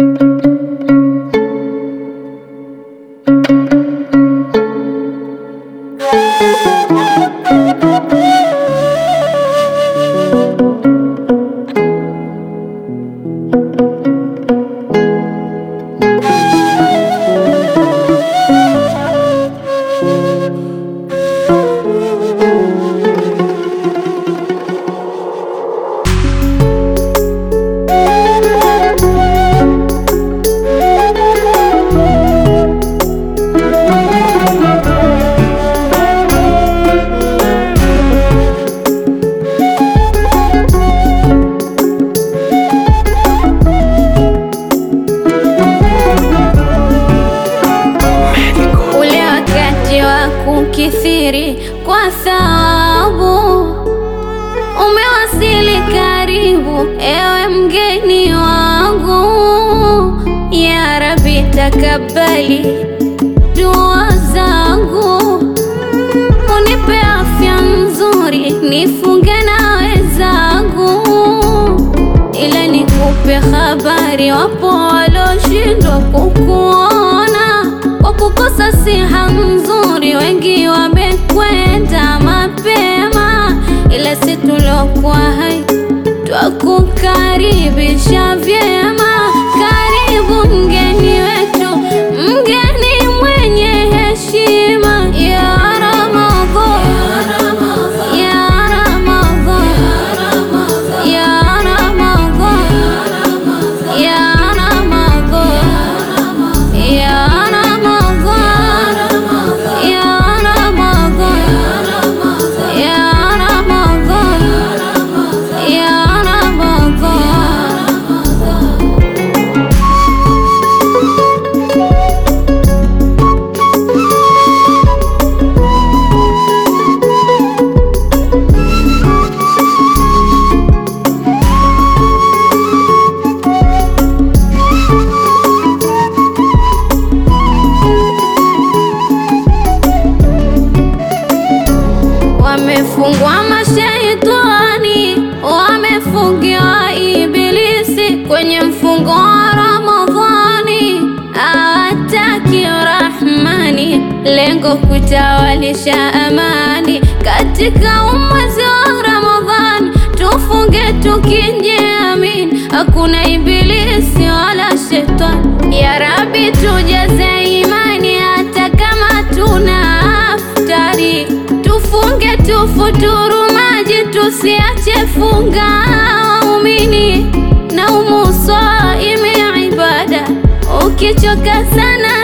Ule wakati wa kukithiri kwa thawabu umewasili karibu, ewe mgeni wangu. Ya Rabbi, takabali dua zangu, unipe afya nzuri, nifunge na wenzangu, ila nikupe habari, wapo waloshindwa kukuona kwa kukosa siha nzuri, wengi wamekwenda mapema, ila si tulokuwa hai twakukaribisha vyema. Karibu mgeni wetu, mgeni mwenye heshima, ya Ramadhan, ya Ramadhan, ya Ramadhan, ya Ramadhan, ya Ramadhan, ya Ramadhan, ya Ramadhan, ya Ramadhan. Wamefungwa mashaitani, wamefungiwa Ibilisi kwenye mfungo wa Ramadhani, hawataki Rahmani, lengo kutawalisha amani katika umwezi wa Ramadhani. Tufunge tukijiamini, hakuna Ibilisi wala shetani. Ya Rabbi, tujaze imani hata kama tuna aftari Tufunge tufuturu maji, tusiache funga waumini na umuswaimi ibada. Ukichoka sana